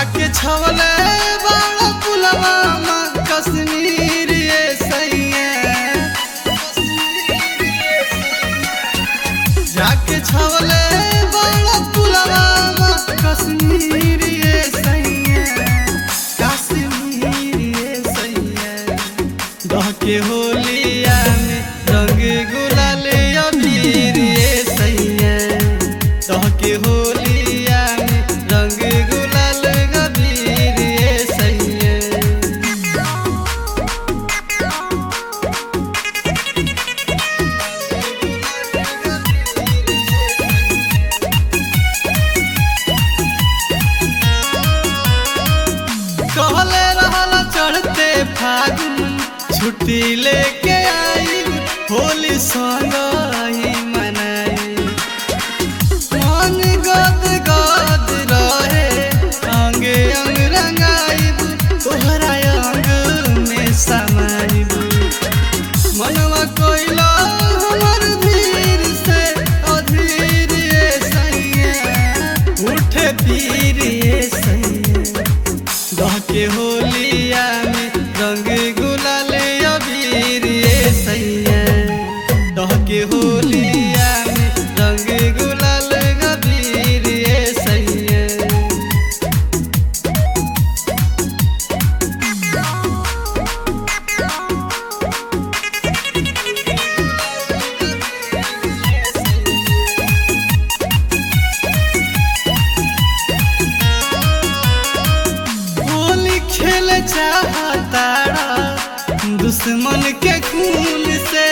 जाके छवले बाड़ा पुलवा माँ कश्मीर ये सैया जाके छवले बाड़ा पुलवा माँ कश्मीर ये सैया कश्मीर ये सैया दह के होलिया में रंग गुलाल अबीर ये सैया दह के होलिया में रंग गुलाल अबीर ये सैया कहले रहला चढ़ते फागुन छुट्टी लेके आई होली संग ही मनाई मन गद गद रहे अंगे अंग रंगाइब तोहरा अंग में समाइब मनवा कोइला हमर धीर से अधीर ये सैया उठे पीर ये सैया दह के होलिया में रंग गुलाल अबीर ये सैया दह के होलिया में रंग गुलाल अबीर ये सैया होली खेल चाहतारा दुश्मन के खून से